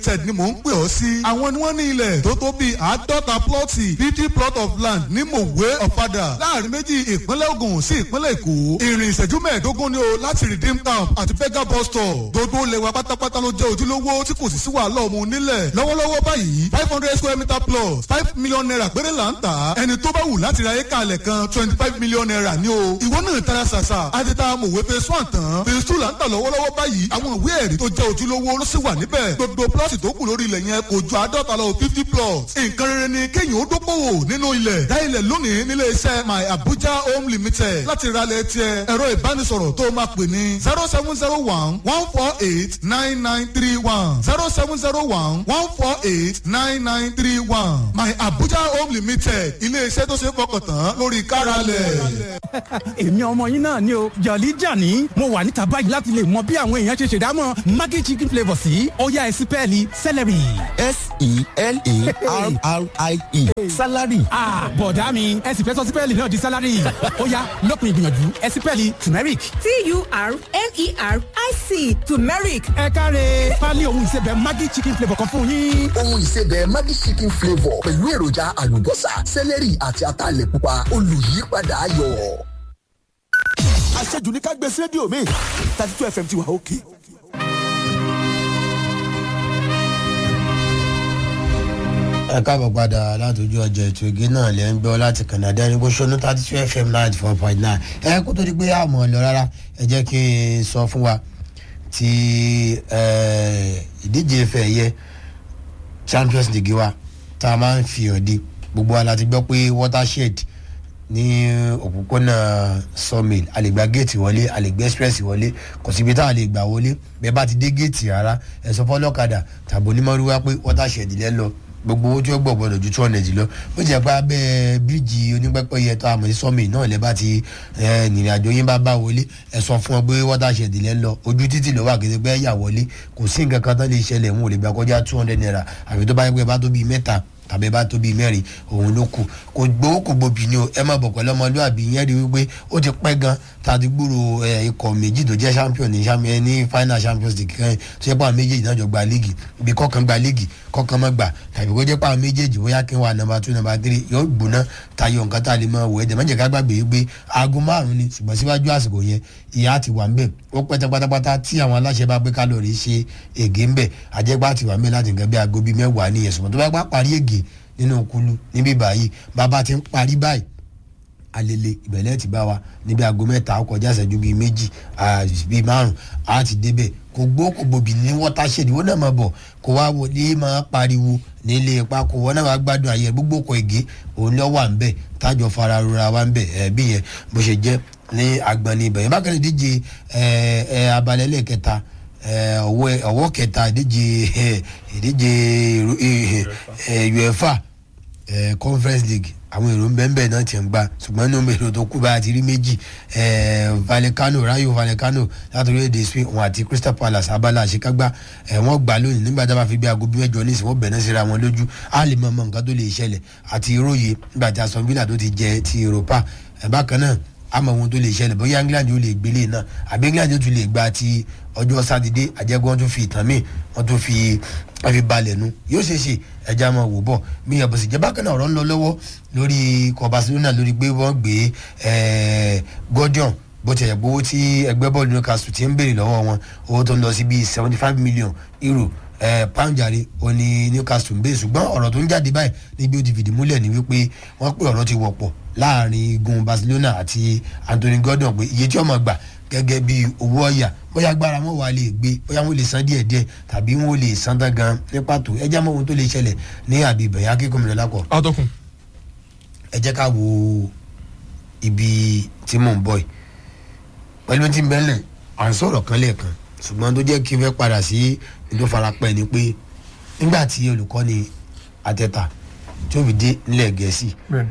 tẹ̀d ni mò ń pè ọ́ sí. àwọn ni wọ́n ní ilẹ̀ tó tó bíi àádọ́ta plọ́ọ̀tì fifty plot of land ní mòwe ọ̀fadà láàrin méjì ìpínlẹ̀ Ògùn sí ìpínlẹ̀ Èkó. ìrìn ìṣẹ́jú mẹ́ẹ̀ẹ́dógún ni o láti redeem camp àti fega bus stop. gbogbo ilẹ̀ wa pátápátá ló jẹ́ ojúlówó tí kò sì sí wàhálà ọmọ onílẹ̀. lọ́wọ́lọ́wọ́ báyìí five hundred square meter plus five million naira péré là ń tà. ẹni tó bá wù láti ra éka alẹ̀ kan twenty five million naira ni o. ìwọ náà tara ṣàṣà àti ta mòwe phase one tán phase two là ń tà lọ́wọ́lọ́wọ́ báyìí àwọn ìwé ẹ̀rí tó jẹ́ ojúlówó ló sì wà níbẹ̀. gbogbo plọ́ọ̀tì tó kù lórí ilẹ̀ yẹn kò ju àádọ́ta lọ fifty plots. nǹkan rere ni kéèyàn ó dókòwò nínú ilẹ̀. dá ilẹ̀ lónìí nílé iṣẹ́ my abuja home limited láti ralẹ̀ tiẹ̀ ẹ̀rọ ìbánisọ̀rọ̀ tó máa pè ní zero seven zero one one four eight nine nine three one zero seven zero one one four eight nine nine three one my abuja home limited ilé iṣẹ́ tó ṣe é fọkàn tán lórí káralẹ̀. èmi ọmọ yín náà ni o jọ̀lí jàní mo wà níta báyìí láti lè mọ bí àwọn èèyàn ṣe ṣèdámọ̀ maggi chicken flavour sí ọ̀yá ẹ̀sìn pẹ́ẹ́lí celery. s-e-l-a-r-r-i-e salary. bọ̀dá mi ẹ̀sìn fẹ́ sọ sí pẹ́ẹ́lì náà di salary ọ̀yá lópin ìgbìyànjú ẹ̀sìn pẹ́ẹ́lì turmeric. t-u-r-m-e-r-i-c turmeric ẹ káre pálí ohun ìsebẹ̀ maggi chicken flavour kan fún yín. ohun ìsebẹ̀ Maggi chicken flavour pẹ̀lú èròjà àlùbọ́sà sẹ́lẹ̀rì àti ataalẹ̀ pupa olùyípadà ayọ̀. àṣejù ní ká gbé sí rédíò mi thirty two fm ti wà òkè. ẹ káàbọ̀ padà látòjú ọjọ́ ètò ìgé náà lẹ́ ń gbọ́ láti Canada ní gbósónú thirty two fm ninety four point nine ẹ kó tó di pé àmọ́ lọ rárá ẹ jẹ́ kí n sọ fún wa ti ìdíje ife ẹ̀yẹ Champions League wa tá a máa ń fi hàn di gbogbo wa láti gbọ́ pé watershed ní òpópónà sawmill a lè gba géètì wọlé a lè gbé express wọlé kò síbi tá a lè gbà wọlé bẹ́ẹ̀ bá ti dé géètì rárá ẹ sọ fọlọ́kadà tàbí onímọ̀rúwá pé watershed lẹ́ lọ gbogbo owó tí ó gbọ̀ gbọ́dọ̀ ju two hundred lọ ó jẹ́ pé abẹ́ bíríìjì onípẹ́pẹ́yẹ tó àmọ́ sí sọ́mì náà lẹ́ bá ti ìrìn àjò yín bá bá wọlé ẹ sọ fún ọ pé watershed lẹ́ lọ ojú títì ló wà kété pé ẹ̀yà wọlé kò sí nǹkan kan tó lè ṣẹlẹ̀ wọn ò lè gbà kọjá two hundred naira àfi tó bá yẹ pé bá tó bíi mẹ́ta tàbí bá tó bíi mẹ́rin òun ló kù kò gbowó kò gbòbí ni o ẹ má bọ̀ pẹ̀lú ọmọlúwàbí yẹn rí wípé ó ti pẹ́ gan tàbí gbúrò ikọ̀ méjì tó jẹ́ champion ní ní final champions league kan tó yẹ pé àwọn méjèèjì náà jọ gba líìgì ibi kọ̀ọ̀kan gba líìgì kọ̀ọ̀kan má gbà tàbí kó jẹ́ pé àwọn méjèèjì bóyá kí n wà nọ́mbà two nọ́mbà three yóò gbóná tayọ nǹkan tá a lè mọ wò ẹ̀jẹ̀ mẹ́jẹ̀ ká gbàgbé wípé aago márùn-ún ni ṣùgbọ́n síwájú àsìkò yẹn ìyá ti wà ń bẹ̀ ó pẹ́ tẹ́ pátápátá tí àwọn aláṣẹ bá gbé kálọ̀rì ṣe ègé ń bẹ̀ àjẹgbá ti wà ń bẹ̀ láti nǹkan bí aago bíi mẹ́wàá nìyẹn ṣùgbọ́n tó bá gbá parí ègé nínú kulu níbí báyìí bàbá ti ń parí báyìí alele ìbẹ̀lẹ̀ ti bá wa níbi aago mẹ́ta ó kọjá ìṣẹ́jú bíi méjì bíi márùn á ti débẹ̀ kò gbó kò gbòbí ní watershed wọ́n náà máa bọ̀ kó wá wọlé máa pariwo nílé ipa kó wọ́n náà wá gbádùn ayé gbogbo ọkọ̀ ègé òun lọ́ wà ń bẹ̀ tájọ fara rora wa ń bẹ̀ ẹ̀ bí yẹn bó ṣe jẹ́ ní agbani ibẹ̀ yẹn bákan ìdíje abalẹ̀ lẹ́ẹ̀kẹta ọwọ́ kẹta ìdíje ìdíje uefa conference league àwọn èrò ń bẹ́ẹ̀ bẹ́ẹ̀ náà ti ń gbà ṣùgbọ́n nínú èrò tó kú bá a ti rí méjì vallecano rayo vallecano láti orílẹ̀-èdè spain wọn àti crystal palace abala àṣekágbá wọ́n gbà lónìí nígbà tá a bá fi bí aago bí mẹ́jọ ní ìsìn wọ́n bẹ̀rẹ̀ síra wọn lójú á lè mọ ọmọ nǹkan tó lè ṣẹlẹ̀ àti ìròyè nígbà tí aston villa tó ti jẹ ti europa bákan náà àmọ́ ohun tó lè ṣẹlẹ̀ bóyá england yóò lè gbélé náà àbí england yóò tún lè gba ti ọjọ́ sátidé àjẹgbọ́n tún fi ìtàn míì wọ́n tún fi wọ́n fi balẹ̀ nu yóò ṣe é ṣe ẹja máa wò bọ̀ bí yẹn bó sì jẹ́ bákan náà ọ̀rọ̀ ń lọ lọ́wọ́ lórí ikọ̀ barcelona lórí pé wọ́n gbé gordon bó ti ẹ̀ gbowó tí ẹgbẹ́ bọ́ọ̀lù newcastle ti ń béèrè lọ́wọ́ wọn owó tó ń lọ sí bíi seventy five million euro pound jàre òní newcastle ń béèrè ṣùgbọ́n ọ̀rọ̀ tó ń jáde báyìí níbi ó ti fìdí múlẹ̀ ní wípé wọ́n pé ọ̀rọ̀ ti wọ̀pọ̀ láàrin igun barcelona àti anthony gordon pé iye tí ọmọ gbà gẹ́gẹ́ bí owó ọ̀yà bóyá agbára wọn wà lè gbé bóyá wọn lè san díẹ̀ díẹ̀ tàbí wọn lè san tán gan ní pàtó ẹ jẹ́ mọ́ ohun tó lè ṣẹlẹ̀ ní àbí ìbẹ̀yà kíkọ́ mi lọ́lápọ̀. atọ́kùn. ẹ jẹ́ ká wo ibi tí mò ń bọ̀ yìí pẹ̀lú tí ń bẹ́lẹ̀ à ń sọ̀rọ̀ kan lẹ́ẹ̀kan ṣùgbọ́n tó jẹ́ kí n fẹ́ padà sí ní tó fara pẹ́ ni pé nígbà tí olùkọ́ni àtẹ̀tà tí ó fi dé nílẹ̀ gẹ̀ẹ́sì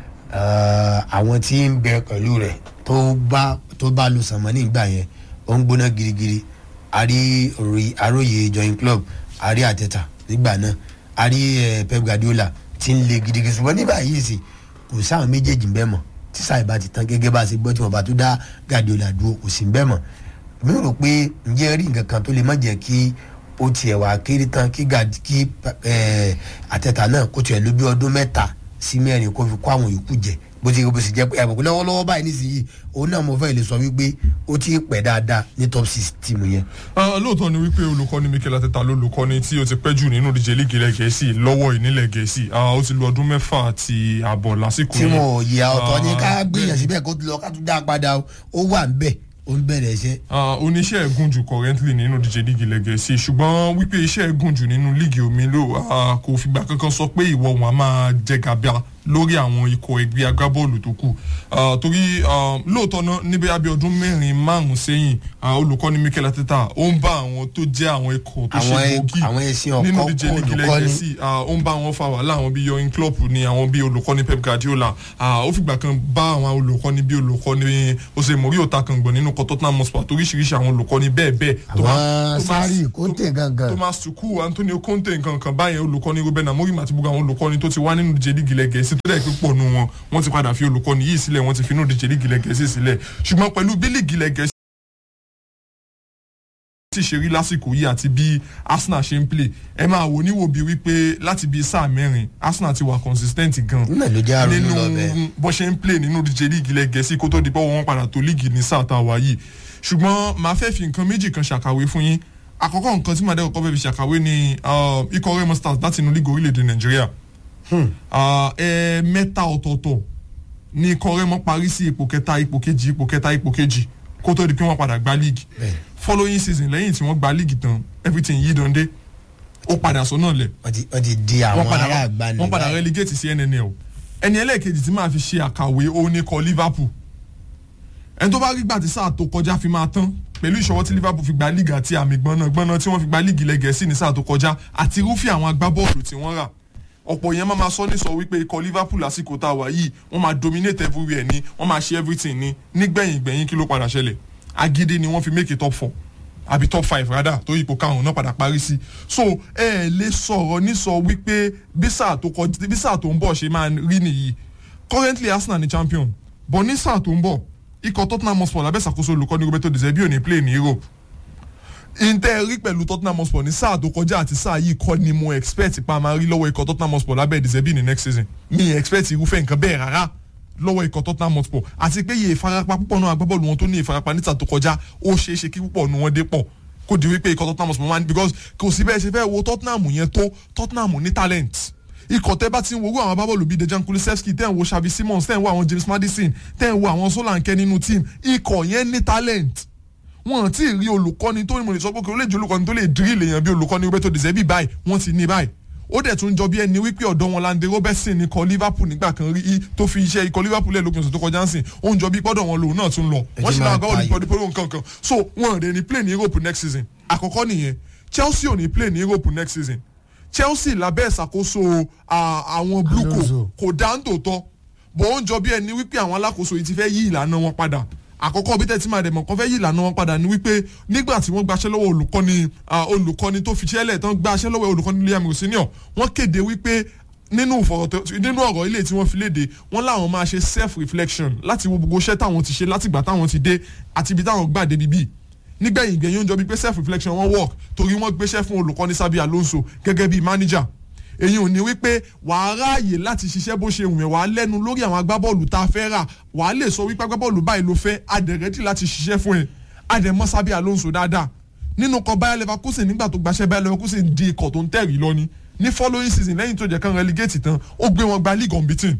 àwọn tí ń bẹ pẹ̀lú rẹ̀ tó bá tó bá lu sànmọ́ nígbà yẹn ó ń gbóná girigiri àrí àròyé join club àrí àtẹ̀tà nígbà náà àrí pep guardiola ti ń le gidigidi ṣùgbọ́n nígbà yìí sì kò sáwọn méjèèjì ń bẹ́ mọ̀ tí sáà ìbá ti tán gẹ́gẹ́ bá a ṣe gbọ́ tí wọ́n bá tó dá guardiola dúró kò sí ń bẹ́ mọ̀ mi rò pé ǹjẹ́ rí nǹkan kan tó lè má jẹ́ kí ó tiẹ̀ wá kéré tán kí gàdí kí ẹ̀, àtẹ̀tà náà kó tiẹ̀ ló bí ọdún mẹ́ta sí mẹ́rin kó fi kó àwọn yòókù jẹ bó ti bó sì jẹ́ pé àbùkù lọ́wọ́lọ́wọ́ báyìí nísìnyí òun náà mo fẹ́ lè sọ wípé ó ti pẹ́ dáadáa ní top six tíìmù yẹn. Ah, lóòótọ́ ni wípé olùkọ́ni mikel ateta ló olùkọ́ni tí ó ti pẹ́ jù nínú ìdíje líìgì ilẹ̀ gẹ̀ẹ́sì lọ́wọ́ ìnílẹ̀ gẹ̀ẹ́sì Ah, ó ti lo ọdún mẹ́fà àti àbọ̀ lásìkò tí wọn ò yẹ ọ̀tọ̀ ní ká Ah, gbìyànjú síbẹ̀ kó lọ ká tún dá a padà o. ó wà ń bẹ̀ ó ń bẹ̀rẹ̀ iṣẹ́. Ah, oníṣẹ́ ẹ̀gùn jù currently nínú ìdíje líìgì ilẹ̀ gẹ̀ẹ́sì ṣùgbọ́n wípé iṣẹ́ ẹ̀gùn jù nínú líìgì omi ló ah, kò fìgbà kankan sọ pé ìwọ wọn a máa jẹ gàbíà lórí àwọn ikọ̀ ẹgbẹ́ agbábọ́ọ̀lù tó kù Ah, torí ah, lóòótọ́ náà níbi abẹ́ ọdún mẹ́rin márùn-ún sẹ́yìn ah, olùkọ́ni mikel ateta ó ń bá àwọn tó jẹ́ àwọn ikọ̀ tó ṣe Àwọn ẹ- gbòógì àwọn ẹṣin ọ̀kọ́ nínú ìdíje líìgì ilẹ̀ olùkọ́ni. gẹ̀ẹ́sì ah, ó ń bá wọn fa wàhálà àwọn bíi yoyin klopp ni àwọn bíi olùkọ́ni pep guardiola ah, ó fìgbà kan bá àwọn olùkọ́ni bíi olùkọ́ni ose mori otakangbọ̀n nínú kọ́ tottenham hotspur toríṣiríṣi àwọn olùkọ́ni bẹ́ẹ̀ bẹ́ẹ̀ Thomas- àwọn Thomas- sáré kóńtè gangan. thomas tuku antonio conte nǹkan kan báyẹn olùkọ́ni ruben amorim àti gbogbo àwọn olùkọ́ni tó ti wá nínú ìdíje líìgì ilẹ̀ gẹ̀ẹ́sì tó dẹ̀ pé pọ̀ nù wọn wọ́n ti padà fi olùkọ́ni yìí sílẹ̀ wọ́n ti fi inú ìdíje líìgì ilẹ̀ gẹ̀ẹ́sì sílẹ̀ ṣùgbọ́n pẹ̀lú bí líìgì ilẹ̀ gẹ̀ẹ́sì sì ṣe rí lásìkò yìí àti bí arsenal ṣe ń play ẹ máa wò níwò bíi wípé láti bíi sáà mẹ́rin arsenal ti wà consistent gan Náà ló jẹ́ àrònú nínú lọ bẹ́ẹ̀. bó ṣe ń play nínú ìdíje líìgì ilẹ̀ gẹ̀ẹ́sì kó tó di pé wọ́n padà tó líìgì ní sáà tá a wà yìí ṣùgbọ́n màá fẹ́ fi nǹkan méjì kan ṣàkàwé fún yín àkọ́kọ́ nǹkan tí màá dẹ́ kọ́kọ́ fẹ́ fi ṣàkàwé ni uh, ikọ̀ remo stars láti inú líìgì orílẹ̀-èdè nàìjíríà Uh, ẹ mẹ́ta ọ̀tọ̀ọ̀tọ̀ ní ikọ̀ remo parí sí ipò kẹta ipò kejì ipò kẹta ipò kejì kó tó di pé wọ́n padà gba líìgì following season lẹ́yìn tí wọ́n gba líìgì tán everything yí dande ó padà sọ́nà lẹ̀ wọ́n ti wọ́n ti di àwọn wọ́n padà ará àgbà wọ́n padà relegate sí nnl ẹni ẹlẹ́ẹ̀kejì tí máa fi ṣe àkàwé òun ni kọ liverpool ẹni tó bá rí gbà tí sáà tó kọjá fi máa tán pẹ̀lú ìṣọwọ́ tí liverpool fi gba líìgì àti àmì gbọ́nàgbọ́nà tí wọ́n fi gba líìgì lẹ́gẹ̀ẹ́sì ní sáà tó kọjá àti irúfẹ́ àwọn agbábọ́ọ̀lù tí wọ́n rà ọ̀pọ̀ yẹn máa ma sọ ní sọ wípé ikọ̀ liverpool lásìkò tá a wà yìí wọ́n máa dominate everywhere ni wọ́n máa ṣe everything ni nígbẹ̀yìn gbẹ̀yìn kí ló padà ṣẹlẹ̀ agídí ni wọ́n fi make it top four àbí top five rather tó ipò karùn-ún náà padà parí sí so ẹ ẹ lè sọ̀rọ̀ ní sọ wípé bí sáà tó kọjá bí sáà tó ń bọ̀ ṣe máa rí nìyí currently arsenal ni champion but ní sáà tó ń bọ̀ ikọ̀ tottenham hotspur lábẹ́sàkóso olùkọ́ni roberto de zerbi ò ní play ní europe intẹ́ rí pẹ̀lú tottenham hotspur ní sáà tó kọjá àti sáà yìí kọ́ ni mo expect pa máa rí lọ́wọ́ ikọ̀ tottenham hotspur lábẹ́ de zerbi ní next season mi expect irúfẹ́ nǹkan bẹ́ẹ̀ rárá lọ́wọ́ ikọ̀ tottenham hotspur àti pé iye ìfarapa púpọ̀ náà agbábọ́ọ̀lù wọn tó ní ìfarapa níta tó kọjá ó ṣeé ṣe kí púpọ̀ nu wọn dé pọ̀ kó di wípé ikọ̀ tottenham hotspur máa ń because kò sí bẹ́ẹ̀ ṣe fẹ́ wo tottenham yẹn tó tottenham ní talent ikọ̀ tẹ́ bá ti ń wo àwọn agbábọ́ọ̀lù bíi dejan kulisevski tẹ́ ń wo xavi simons tẹ́ ń wo àwọn james madison tẹ́ ń wo àwọn solanke nínú team ikọ̀ yẹn ní talent wọn ti rí olùkọ́ni tó ní mo lè sọ pé kí o lè jẹ́ olùkọ́ni tó lè drill èèyàn bí olùkọ́ni roberto de zerbi báyìí wọ́n ti ní báyìí ó dẹ̀ tún jọ bí ẹni wípé ọ̀dọ́ wọn lande robertson ní kọ liverpool nígbà kan rí i tó fi iṣẹ́ ikọ̀ liverpool lẹ̀ lópin ọ̀sẹ̀ tó kọjá ń sìn ó ń jọ bí pọ́dọ̀ wọn lòun náà tún lọ Ẹ wọ́n ti sì máa náà gbọ́ ta olùkọ́ni pẹ̀lú nǹkan kan so wọn rẹ̀ ní play ní europe next season àkọ́kọ́ nìyẹn chelsea ò ní play ní europe next season chelsea lábẹ́ ìṣàkóso à, àwọn blue Alonso. kò dá ń tòótọ́ bó ń jọ bí ẹni wípé àwọn alákòóso yìí ti fẹ́ yí ìlànà wọn padà àkọ́kọ́ bí tẹ́tí máa dẹ̀mọ̀ kan fẹ́ yí ìlànà wọn padà ni wípé nígbà tí wọ́n gbaṣẹ́ lọ́wọ́ olùkọ́ni ah, olùkọ́ni tó fi ṣẹlẹ̀ tán gbaṣẹ́ lọ́wọ́ olùkọ́ni liam rosinio wọ́n kéde wípé nínú ìfọ̀rọ̀tọ̀ nínú ọ̀rọ̀ ilé tí wọ́n fi léde wọ́n láwọn máa ṣe self reflection láti wo gbogbo iṣẹ́ táwọn ti ṣe látìgbà táwọn ti dé àti ibi táwọn gbà débi bíi nígbẹ̀yìn gbẹ̀yìn ó ń jọ bíi pé self reflection wọ́n work torí wọ́n gbéṣẹ́ fún olùkọ́ni sábì alonso gẹ́gẹ́ bíi manager èyí ò ní wípé wàá ráàyè láti ṣiṣẹ́ bó ṣe wùn ẹ́ wàá lẹ́nu lórí àwọn agbábọ́ọ̀lù tá a fẹ́ rà wàá lè sọ wípé agbábọ́ọ̀lù báyìí ló fẹ́ adẹ̀rẹ́dì láti ṣiṣẹ́ fún ẹ adẹ̀mọ́ sábì alonso dáadáa nínú kan bayer leverkusen nígbà tó gbaṣẹ́ bayer leverkusen di ikọ̀ tó ń tẹ̀rí lọ́ni ní following season lẹ́yìn tó jẹ́ kán relegate tán ó gbé wọn gba league unbeaten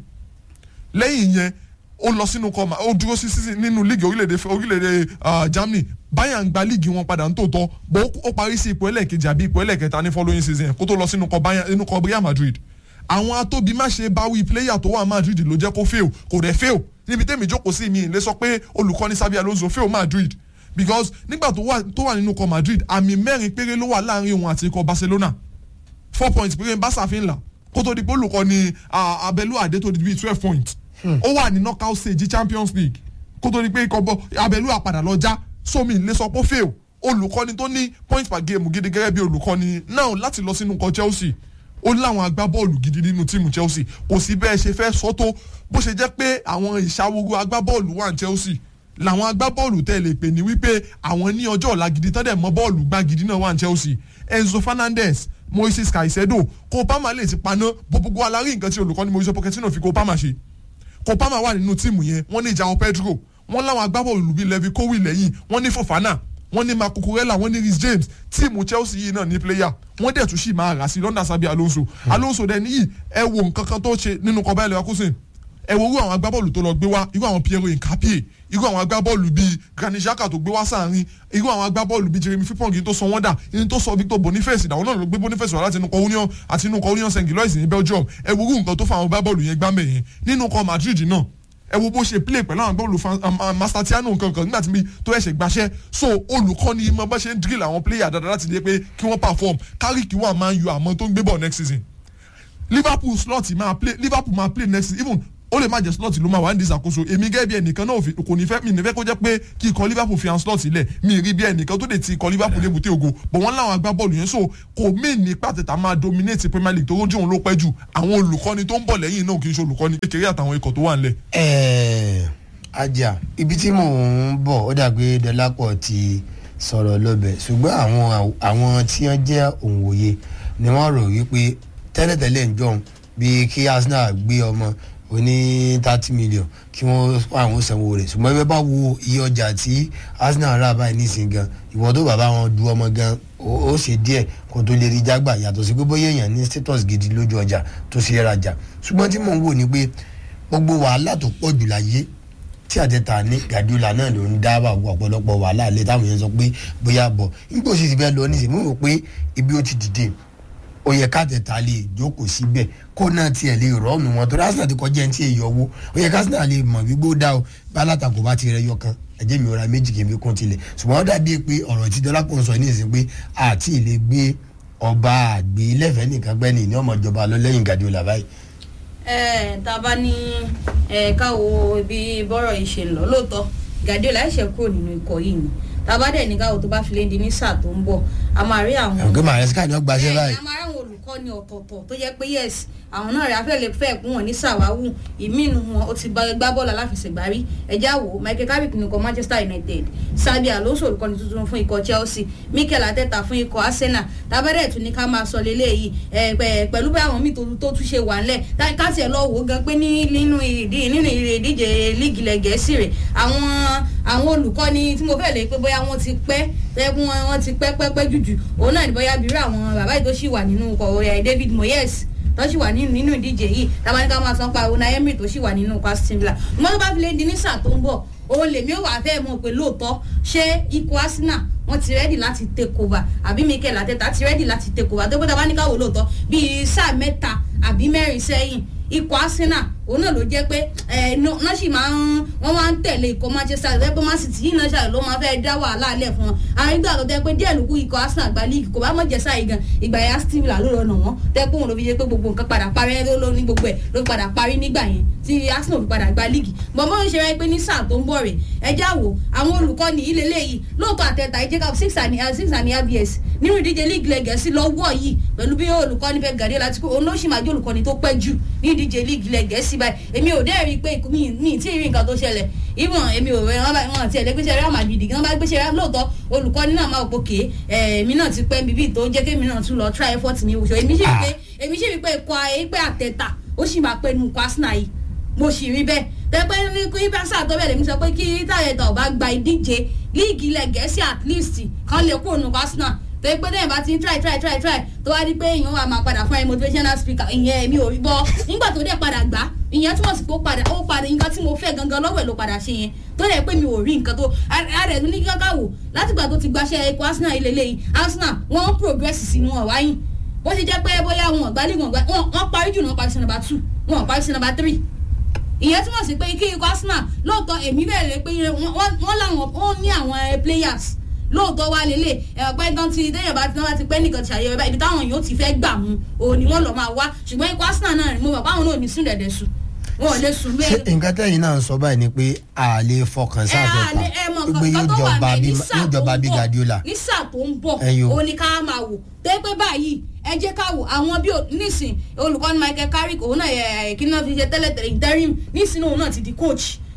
lẹ́yìn yẹn ó lọ sínú kọ́mà ó dúró sí sí nínú league orílẹ̀-èdè orílẹ̀-èdè ah, germany bayern gba league wọn padà ń tòótọ́ bó ó parí sí ipò ẹlẹ́ẹ̀kejì àbí ipò ẹlẹ́ẹ̀kẹta ní following season yẹn kó tó lọ sínú kọ́ bayern nínú kọ́ real madrid àwọn atóbi má ṣe báwí player tó wà madrid ló jẹ́ kó fail kò dẹ̀ fail níbi tẹ́mi jókòó sí mi lè sọ pé olùkọ́ni sábì alonso fail madrid because nígbà tó wà tó wà nínú kọ́ madrid àmì mẹ́rin péré ló wà láàrin òun àti ikọ̀ barcelona four points péré ń bá sàfin là kó tó di pé olùkọ́ni ah, abẹ́lú àdé tó di bíi twelve points ó wà ní knockout stage champions league kó tó di pé ikọ̀ bọ abẹ́lú àpàdà lọ já sómi lè sọ pé fail olùkọ́ni tó ní point per game gidi gẹ́gẹ́ bí olùkọ́ni náà láti lọ sínú nǹkan chelsea ó láwọn agbábọ́ọ̀lù gidi nínú tíìmù chelsea kò sí bẹ́ẹ̀ ṣe fẹ́ sọ tó bó ṣe jẹ́ pé àwọn ìṣàwòrò agbábọ́ọ̀lù wà ní chelsea làwọn agbábọ́ọ̀lù tẹ́ lè pè ní wípé àwọn ní ọjọ́ ọ̀la gidi tán dẹ̀ mọ́ bọ́ọ̀lù gbá gidi náà wà ní chelsea enzo fernandez moises caicedo kó palmer lè ti paná gbogbo alárí nǹkan tí olùkọ́ni mauricio pochettino fi kó palmer ṣe kó palmer wà nínú tíìmù yẹn wọ́n ní ìjàun pedro wọ́n láwọn agbábọ́ọ̀lù bíi levi kowi lẹ́yìn wọ́n ní fofana wọ́n ní marco kurela wọ́n ní rhys james tíìmù chelsea yìí náà ní player wọ́n dẹ̀ tún sì máa rà sí lọ́ndà sábẹ́ alonso alonso dẹ̀ níyì ẹ wo nǹkan kan tó ṣe nínú kọ́bá ẹ̀lẹ́wà kúsìn ẹ wo irú àwọn agbábọ́ọ̀lù tó lọ gbé wá irú àwọn piero nkapie irú àwọn agbábọ́ọ̀lù bíi granit xhaka tó gbé wá sáàrin irú àwọn agbábọ́ọ̀lù bíi jeremy frimpong yìí tó sọ wọ́n dà yìí tó sọ victor boniface ìdáwọ́ náà ló gbé boniface wá láti inú kọ union àti inú kọ union st gilois ní belgium ẹ wo irú nǹkan tó fa àwọn agbábọ́ọ̀lù yẹn gbámẹ̀ yẹn nínú kọ madrid náà ẹ wo bó ṣe play pẹ̀lú àwọn agbábọ́ọ̀lù mastertiano nǹkan kan nígbà tí mi tó ẹ̀ṣẹ̀ gbaṣẹ́ so olùkọ́ni mọ bá ṣe ń drill àwọn player dáadáa láti lé pé kí wọ́n perform kárí kí wọ́n máa yọ àmọ́ tó ń gbé bọ̀ next season liverpool slot máa play liverpool máa play next season even ó lè má jẹ slot ló máa wà ní ìṣàkóso èmi gẹ́gẹ́ bí ẹnìkan náà kò ní fẹ́ mi ní fẹ́ kó jẹ́ pé kí ikọ̀ liverpool fi hàn slot ilẹ̀ mi rí bí ẹnìkan tó lè ti ikọ̀ liverpool lébùté ògo bọ̀ wọ́n láwọn agbábọ́ọ̀lù yẹn so kò mí ní pàtẹ́tà máa dominate premier league tó rójú òun ló pẹ́ jù àwọn olùkọ́ni tó ń bọ̀ lẹ́yìn náà kì í ṣe olùkọ́ni kékeré àtàwọn ikọ̀ tó wà ńlẹ̀. ẹẹ ajá ibi tí mò ń bọ̀ ó dàgbé dọlápọ̀ ti sọ̀rọ̀ lọ́bẹ̀ ṣùgbọ́n àwọn àwọn tí wọ́n jẹ́ òǹwòye ni wọ́n rò wípé tẹ́lẹ̀tẹ́lẹ̀ ń jọun bíi kí arsenal gbé ọmọ oní thirty million kí wọ́n àwọn sanwó rẹ̀ ṣùgbọ́n ẹgbẹ́ bá wo iye ọjà tí arsenal rà báyìí nísìnyí gan ìwọ tó bàbá wọn du ọmọ gan ó ṣe díẹ̀ kó tó lè rí jágbà yàtọ̀ sí pé bóyá èèyàn ní status gidi lójú ọjà tó ṣe é rajà ṣùgbọ́n tí mò ń wò ni pé gbogbo wàhálà tó pọ̀ jù láyé tí àtẹ̀tà ní gàdúrà náà ló ń dá ọ̀pọ̀lọpọ̀ wàhálà lé táwọn yẹn sọ pé bóyá bọ̀ nígbà òsì ti fẹ́ lọ nísìnyí mo rò pé ibi ó ti dìde ó yẹ káàtẹ̀tà lè jókòó síbẹ̀ kó náà tiẹ̀ lè rọ́ọ̀nù wọn torí arsenal ti kọjá ẹni tí èyí ọwọ́ ó yẹ káàtẹ̀tà lè mọ̀ wípé ó dá o bá alátakò bá ti rẹ yọ kan ẹ̀jẹ̀ mi ò ra méjì kì í fi kún tilẹ̀ ṣùgbọ́n ó dàbí pé ọ̀rọ̀ tí dọ́lápọ̀ ń sọ ní ìsìn pé àti ìlẹ̀ gbé ọba àgbé lẹ́fẹ̀ẹ́ nìkan gbẹ́ni ní ọmọ ìjọba lọ lẹ́yìn gàdúrà báyìí ẹ tá a bá ní ẹ káwo bí bọ́rọ̀ yìí ṣe ń lọ lóòótọ́ Guardiola ẹ̀ṣẹ̀ kúrò nínú ikọ̀ yìí ni tá a bá dẹ̀ ní káwo tó bá fi lé di ní sáà tó ń bọ̀ a máa rí àwọn. ọ̀gá màrẹ́síkà ni wọ́n gbaṣẹ́ báyìí. a máa rí àwọn olùkọ́ni ọ̀tọ̀ọ̀tọ̀ tó jẹ́ pé yes àwọn náà rẹ̀ afẹ́ lè fẹ́ kún wọn ní sàwáwù ìmínú wọn ó ti bá gbá bọ́ọ̀lù aláfẹsẹ̀gbá rí ẹjá wo Michael Carrick ní ikọ̀ Manchester United Xabi Alonso olùkọ́ni tuntun fún ikọ̀ Chelsea Mikel Arteta fún ikọ̀ Arsenal tábẹ́rẹ́ tún ní ká máa sọ lélẹ́yìí pẹ̀lú bí àwọn míì tó tún ṣe wà ńlẹ̀ káṣíẹ̀ lọ wò ó gan pé nínú ìdíje líìgì ilẹ̀ Gẹ̀ẹ́sì rẹ̀ àwọn àwọn olùkọ́ni tí mo fẹ́ lè pé bóyá wọ́n ti pẹ́ tẹ́kun wọn ti pẹ́ pẹ́ pẹ́ jùjù òun náà ní bóyá bírú àwọn bàbá yìí tó ṣì wà nínú ikọ̀ David Moyes tó sì wà nínú ìdíje yìí tabaníkà máa san pa Unai Emery tó sì wà nínú Aston Villa mo tó bá fi lè di ní sáà tó ń bọ̀ òun lèmi ò wá fẹ́ mọ̀ pé lóòótọ́ ṣé ikọ̀ Arsenal wọ́n ti rẹ́dì láti take over àbí Mikel Arteta ti rẹ́dì láti take over tó pé tabaníkà wò lóòótọ́ bíi sáà mẹ́ta àbí mẹ́rin sẹ́yìn ikọ̀ Arsenal òun náà ló jẹ́ pé ẹ̀ náà sì máa ń wọ́n máa ń tẹ̀lé ikọ̀ Manchester United pé Man City yìí náà ṣàlẹ̀ ló máa fẹ́ dá wàhálà alẹ́ fún wọn àwọn ìgbà tó tẹ́ pé díẹ̀ ló kú ikọ̀ Arsenal gba líìgì kò bá mọ̀ jẹ́ sáyé gan ìgbà yẹn Aston Villa ló rọnà wọ́n tẹ́ pé òun ló fi ṣe pé gbogbo nǹkan padà parí ẹ̀ ló ní gbogbo ẹ̀ ló padà parí nígbà yẹn tí Arsenal fi padà gba líìgì bọ̀mọ́ ń ṣe rẹ́ pé ní sáà tó ń bọ̀ rẹ̀ ẹjẹ́ àwò àwọn olùkọ́ni ilé léyìí lóòótọ́ àtẹ̀tà ìjẹ́ká six and six and abs nínú ìdíje líìgì lẹ́gẹ̀ẹ́sì lọ́wọ́ yìí pẹ̀lú bí olùkọ́ni Pep Guardiola ti kó òun ló sì máa jẹ́ olùkọ́ni tó pẹ́ jù ní ìdíje líìgì lẹ́gẹ̀ẹ́sì báyìí èmi ò dẹ́rìí pé mi tí ì rí nǹkan tó ṣẹlẹ̀ ìwọ̀n èmi ò rẹ̀ wọ́n ti ẹ̀lẹ́gbẹ́sẹ̀ Real Madrid kí wọ́n bá gbéṣẹ́ rẹ̀ lóòótọ́ olùkọ́ni náà máa pòkè èmi náà ti pẹ́ bíbí tó jẹ́ kémi náà tún lọ try effort ní oṣù èmi sì rí pé èmi sì rí pé ikọ̀ ẹgbẹ́ àtẹ̀tà ó sì máa pẹ́ nu ikọ̀ Arsenal yìí mo sì rí bẹ́ẹ̀ tẹ́pẹ́ ní kí báṣà tó bẹ̀rẹ̀ mi sọ pé kí táyẹ̀tà ọba gba ìdíje líìgì ilẹ̀ gẹ̀ẹ́sì at least kan lè kúrò nù Arsenal tó yẹ pé dẹ́yìn bá ti ń try try try try tó wá rí pé èèyàn wà máa padà fún ẹ motivational speaker ìyẹn èmi ò rí bọ́ nígbà tó dẹ̀ padà gbá ìyẹn túmọ̀ sí pé ó padà ó padà nǹkan tí mo fẹ́ gangan lọ́wọ́ ẹ̀ ló padà ṣe yẹn tó dẹ̀ pé mi ò rí nǹkan tó ààrẹ ní kíkà wò látìgbà tó ti gbaṣẹ́ ikọ̀ Arsenal ilé lẹ́yìn Arsenal wọ́n ń progress sínú ọ̀wáyìn bó ṣe jẹ́ pé bóyá wọn gbálẹ̀ wọn gbá wọn parí jù náà parí sí number two wọn parí sí number three ìyẹn túmọ̀ sí pé kí ikọ̀ Arsenal lóòótọ́ èmi bẹ̀rẹ̀ pé wọ́n láwọn ó ní àwọn players lóòótọ́ wá lélẹ̀ ẹ̀pẹ́ tán ti déyàn bá tán bá ti pẹ́ nìkan ti àyẹ̀wò báyìí ibi táwọn yóò ti fẹ́ gbà mú òun ni wọ́n lọ máa wá ṣùgbọ́n ikọ̀ Arsenal náà mo mọ̀ báwọn náà ò ní sùn dẹ̀dẹ̀ sùn wọn ò lè sùn ṣé bẹ́ẹ̀. nǹkan tẹ́yìn náà ń sọ báyìí ni pé a lè fọkàn ẹ sáà á lè ẹ mọ̀ pé yóò nǹkan tó wà jọba bẹ́ẹ̀ bí ní sáà yóò tó jọba ń bí bọ̀ Guardiola ní sáà tó ń bọ̀ Ẹyọ. òun ni ká máa wò tẹ́ pé báyìí ẹ jẹ́ ká wò àwọn bí o- nísìn olùkọ́ni Michael Carrick òun náà ẹ̀ kí náà fi ṣe tẹ́lẹ̀ tẹ́lẹ̀ interim nísìn òun náà ti di coach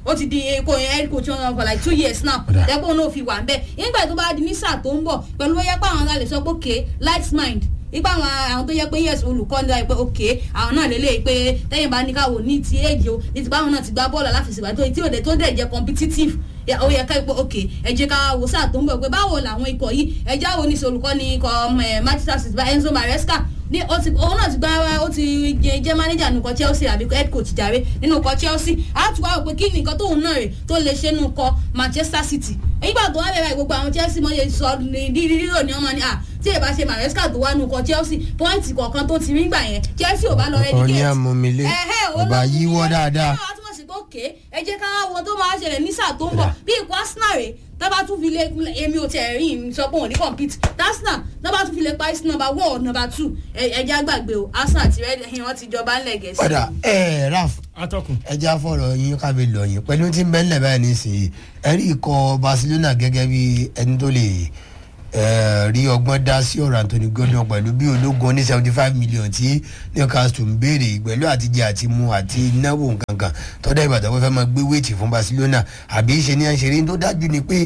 ó ti di èkó yẹn head coach wọn for like two years now Ọ̀dà. dẹ́gbọ́n náà fi wà ń bẹ́ẹ̀ nígbà tó bá di ní sáà tó ń bọ̀ pẹ̀lú bóyá pé àwọn alẹ́ sọ pé okay light mind ipa àwọn àwọn tó yẹ pé yes olùkọ́ ní láì pé ok àwọn náà lélẹ̀ pé tẹ́yìn bá ní káwọ́ ní ti èjì o ní ti báwọn náà ti gbá bọ́ọ̀lù aláfẹsẹ̀gbá tó tí òde tó dẹ̀ jẹ́ competitive ya- ó yẹ ká pé ok ẹ jẹ́ ká wo sáà tó ń bọ̀ pé báwo làwọn ikọ̀ yìí ẹ já wo ní sọ olùkọ́ ní ikọ̀ ọmọ ẹ̀ manchester city bá enzo maresca ní ó ti òun náà ti gbá ó ti jẹ jẹ́ manager nínú ikọ̀ chelsea àbí head coach jàre nínú ikọ̀ chelsea á tún wá wò pé kí ni nǹkan tóun náà rè tó lè ṣe nínú ikọ̀ manchester city nígbà tó wá bẹ̀rẹ̀ gbogbo àwọn chelsea mọ̀ yẹ sọ ní rírò ní ọmọ ní à tí èèbá ṣe maresca tó wá nù kọ chelsea pọ́ìntì kọ̀ọ̀kan tó ti rí gbà yẹn chelsea ò bá lọ Ọ̀pọ̀ ní àmúmilé, ọba yíwọ́ dáadáa. ẹ wá túmọ̀ sí pé òkè ẹ jẹ́ ká wo tó máa ṣẹlẹ̀ ní sáà tó ń bọ̀ bí ikọ̀ arsenal rè tábà tún fi lé èmi ò tẹ̀ rí mi sọ pé òun ní compete arsenal tábà tún fi lé parí sí number one or number two ẹ jẹ́ àgbàgbé o arsenal ti rẹ́ wọ́n ti jọba ńlẹ̀ gẹ̀ẹ́sì. ọ̀dà ẹ̀ raf atọ́kùn. ẹja fọ̀rọ̀ yín kábi lọ yín pẹ̀lú tí ń bẹ́ ńlẹ̀ báyìí nísìnyí ẹ̀rí ikọ̀ barcelona gẹ́gẹ́ bí ẹni tó lè eh, rí ọgbọ́n dá sí ọ̀rọ̀ anthony gordon pẹ̀lú bí ológun ní seventy five million tí newcastle ń béèrè pẹ̀lú àtijọ́ àti mu àti náwó nkankan tọ́dá ìbàdàn wọ́n fẹ́ máa gbé wéètì fún barcelona àbí ṣe ní àṣírí tó dájú ni pé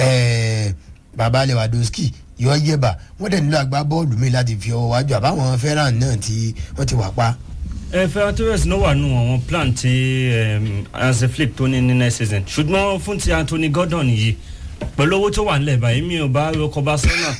eh, baba lewandowski yọ yẹba wọ́n dẹ̀ nílò àgbá bọ́ọ̀lù mi láti fi ọwọ́ wájú àbáwọn fẹ́ràn náà tí wọ́n ti wà pa ẹ ferran torres ló wà nù àwọn plan ti um, hansi flick tó ní ní next season ṣùgbọ́n fún ti anthony gordon yìí pẹ̀lú owó tó wà nílẹ̀ báyìí mi ò bá rọkọ barcelona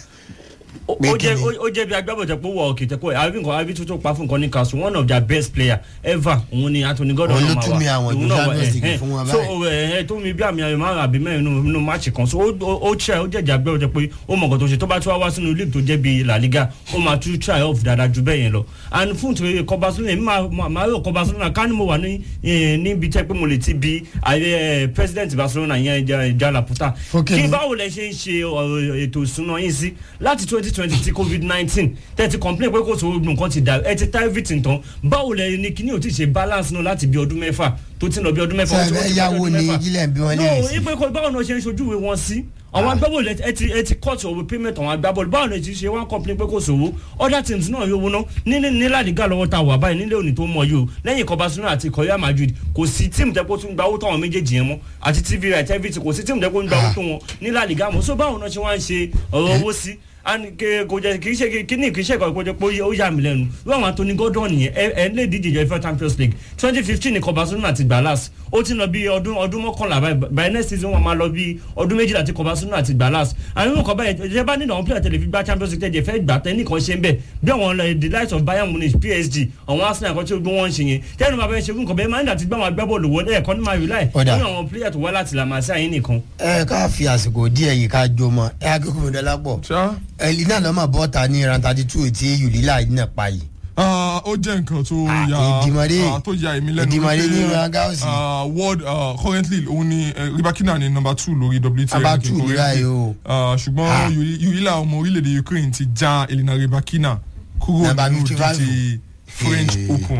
ó Pé ó jẹ́ kí ni? ó- ó jẹ́ bí agbábọ̀jẹ̀ pé ó wọ òkè tẹ́kọ̀ àbí nǹkan àbí tó tó pa fún nǹkan ní council one of their best player ever òun ni anthony gordon Òun ló náà máa tún mi wà àwọn Òun ìlú náà wà, Champions eh, League eh. fún wọn so báyìí. ẹ ẹ tó mi bí àmì ayọ̀ márùn àbí mẹ́rin nínú- nínú máàcì kan so ó ó- ó try ó jẹ̀jà gbẹ́ ọjọ́ pé ó mọ̀ nǹkan tó ṣe tó bá tún wá wá sínú league tó jẹ́ bíi la liga ó máa tún try off dáadáa ju bẹ́ẹ̀ yẹn lọ and fún ti kọ barcelona èmi máa- máa máa rò kọ barcelona ká ní mo wà ní eh, níbi tẹ́ pé mo lè ti bi ààrẹ president barcelona yẹn Ja- Ja Laporta Fókè kí ni. báwo lẹ ṣe ń ṣe ọ̀rọ̀ ètò ìsúná yín sí láti twenty twenty ti covid nineteen tẹ́tí complain pé kò sówó nǹkan ti dà ẹ ti ta everything tán báwo lẹ ní kíní ò ti ṣe balance náà láti bí ọdún mẹ́fà tó ti ń lọ bí ọdún mẹ́fà. ó ti- ó sẹ́ẹ̀ ti yáwó ọdún ni mẹ́fà. ilẹ̀ ń bí wọn léèrè no sí. ipe kò báwo náà ṣe ń ṣojúwe wọn sí àwọn agbábọ́ọ̀lù ẹ ti ẹ ti cut over payment àwọn agbábọ́ọ̀lù báwo ni ti ṣe wá complain pé kò sówó other teams náà yóò wọná ní ní ní ládìgá lọ́wọ́ ta wà báyìí nílé òní tó mọ̀ yìí o lẹ́yìn ikọ̀ barcelona àti ikọ̀ real madrid kò sí tíìmù tẹ́kọ̀ tún gba owó táwọn méjèèjì yẹn mọ́ àti tv right everything kò sí tíìmù tẹ́kọ̀ ń gba owó tó wọn ní ládìgá mọ́ so báwo náà ṣe wá ń ṣe ọ̀rọ̀ owó sí and ke kò jẹ kì í ṣe kí ní kì í ṣe kò jẹ pé ó yà mí lẹ́nu wọ́n àwọn anthony gordon yẹn ẹ ẹ lè díje jẹ fẹ́ champions league twenty fifteen ní ikọ̀ barcelona ti gbà last ó ti lọ bí ọdún ọdún mọ́kànlá báyìí by next season wọn máa lọ bí ọdún méjìlá tí ikọ̀ barcelona ti gbà last àwọn ìwọ̀n kan báyìí ìjọba bá nínú àwọn player tẹ̀lé fi gba champions league tẹ̀jẹ̀ fẹ́ gbà tẹ́ nìkan ṣe ń bẹ̀ bí àwọn eh, the likes of bayern munich psg àwọn arsenal kan tí gbogbo wọn ń ṣe yẹn tẹ́lẹ̀ máa fẹ́ ṣe fún nǹkan bẹ́ẹ̀ máa ń dà ti gbá àwọn agbábọ́ọ̀lù wọlé ẹ̀kọ́ ní máa rely Ọ̀dà. nínú àwọn player tó wá láti làmásí àyín nìkan. ẹ ká fi àsìkò díẹ̀ yìí ká jó mọ́ ẹ akẹ́kọ̀ọ́ mi dọ́là pọ̀ ṣá ẹ̀lì náà lọ́mọ bọ́ta ní ran thirty two tí yùlílà yìí náà pa yìí. Ah, ó jẹ́ nǹkan tó Ah, ya Ìdìmọ̀rẹ́- ah, tó ya èmi lẹ́nu Ìdìmọ̀rẹ́ ní wípé, Rangers. ah, world ah, currently òun ni eh, ribakina ni number two lórí wta Number ranking two ní currently. báyìí o. Ah, Ah. ṣùgbọ́n yurila ọmọ orílẹ̀-èdè ukraine ti já elina ribakina kúrò Number nínú 55. ìdíje french Eh. open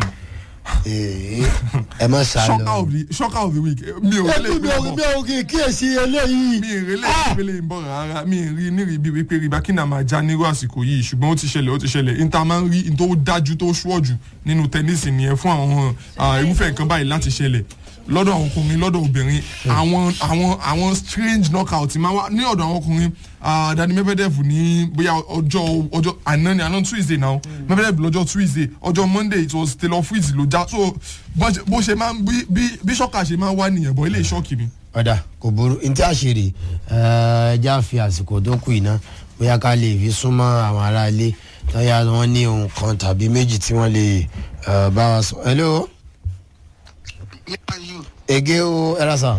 Ee, ẹ mọ̀ sá shocker lọ. of the shocker of the week Eh, mi ò ẹbí rẹ́lẹ̀ mi ò ìpínlẹ̀ mi ò kì í kíyèsí eléyìí. mi ì rẹ́lẹ̀ ìpínlẹ̀ ń bọ̀ rárá mi ì rí nírì bíi wípé ribakina máa já nírú àsìkò yìí ṣùgbọ́n ó ti ṣẹlẹ̀ ó ti ṣẹlẹ̀ níta máa ń rí ní tó dájú tó ṣúọ̀jù nínú tẹ́nísì nìyẹn fún àwọn ah, irúfẹ́ nǹkan báyìí láti ṣẹlẹ̀ lọ́dọ̀ àwọn ọkùnrin lọ́dọ̀ obìnrin àwọn àwọn àwọn strange knockout máa wá ní ọ̀dọ̀ àwọn ọkùnrin ah, dani mebedev ní bóyá ọjọ́ ọjọ́ àná ni àná tuesday náà mebedev lọ́jọ́ tuesday ọjọ́ monday it was taylor fritz ló já so bó ṣe- bó ṣe máa ń bí bí- bí ṣọ́kà ṣe máa ń wá nìyẹn bọ́ ilé ìṣọ́ọ̀kì mi. ọ̀dà kò burú ní tí a ṣe rè ẹ já fi àsìkò tó kù iná bóyá ká lè fi súnmọ́ àwọn ará ilé lọ́yà wọn ní ohun kan tàbí méjì tí wọ́n lè eh, bá wa sọ. hello nípa yìí ege o ẹ̀rọ sà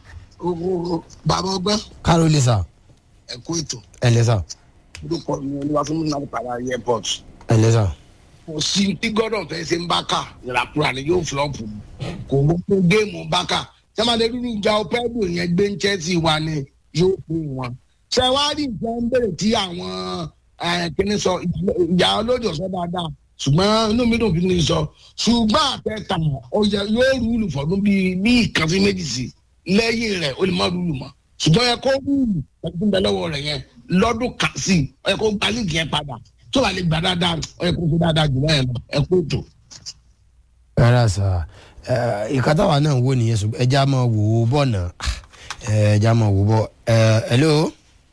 o bàbá ọgbẹ́ kárólì sà ẹ̀kú ètò ẹ̀lẹ́ sà orúkọ mi olúwa fún mi náà padà airport ẹ̀lẹ́ sà. kò sí tí gọ́dọ̀ fẹ́ ṣe ń bákà ìràkúrà ni yóò flọ́ọ̀pù kò mú pé géèmù bákà sẹ́màdé rúru ìjà ọ̀pẹ́bù yẹn gbé ń chelsea wa ni yóò pè wọ́n. ṣẹ̀wárí ìjà ń bèrè tí àwọn eh, kíní sọ ìjà olóòjò sọ dáadáa ṣùgbọ́n inú mi dùn kí ni sọ ṣùgbọ́n àtẹ̀tà ọjà yóò rúlù fọdún bíi bí ìkan sí méjì sí lẹ́yìn rẹ̀ ó lè má rúlù mọ́ ṣùgbọ́n ẹ kó rúlù ẹ̀kú ń bẹ lọ́wọ́ rẹ̀ yẹn lọ́dún kan sí ẹ kó gba líìgì yẹn padà tó bá lè gbà dáadáa ẹ kó fi dáadáa jù báyẹn lọ ẹ kó tó. ẹ̀rọ sà ìka táwa náà ń wò nìyẹn ṣùgbọ́n ẹja máa wò ó bọ̀ náà ẹja máa wò ó bọ̀ hello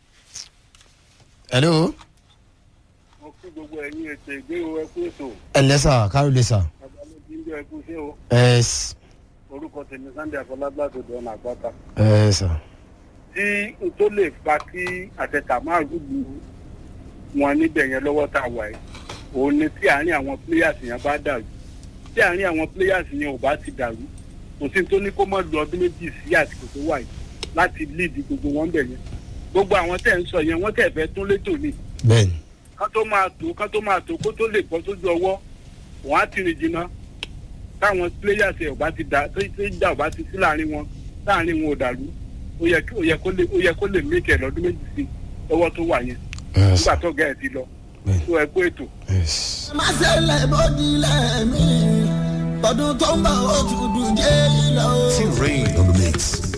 hello mo kí gbogbo ẹ̀yin ètò ìgbéwò ẹkú ètò ẹ lẹ́sà kárólé sà abalóbi ń jẹ ẹkú sí o ẹ orúkọ tèmi sunday afọlágbá tó dọ̀nà àgbàkà ẹ sà tí n tó lè fa kí àtẹ̀tà máa rúgbù wọn níbẹ̀ yẹn lọ́wọ́ tá a wà yìí òun ni tí àárín àwọn players yẹn bá dàrú tí àárín àwọn players yẹn ò bá ti dàrú kò sí tó ní kó mọ̀ lu ọdún méjì sí àsìkò tó wà yìí láti lead gbogbo wọn bẹ̀ yẹn gbogbo àwọn tẹ̀ ń sọ yẹn wọ́n tẹ̀ fẹ́ tún létò ni bẹ́ẹ̀ni kán tó máa tó kán tó máa tó kó tó lè bọ́ sójú ọwọ́ wọ́n á ti rìn jìnnà táwọn players ẹ̀ ò bá ti dà tó tó ìjà ò bá ti sí láàrin wọn láàrin wọn ò dàrú ó yẹ kí- ó yẹ kó lè ó yẹ kó lè méjì ẹ̀ lọ́dún méjì sí lọ́wọ́ tó wà yẹn nígbà tó gẹ̀ ẹ́ ti lọ tó ẹ kó ètò. má ṣe lè bójú lẹ́mí tọdún tó ń bọ̀ ó tún dùn jẹ́ ìlọ. Rain on the mix.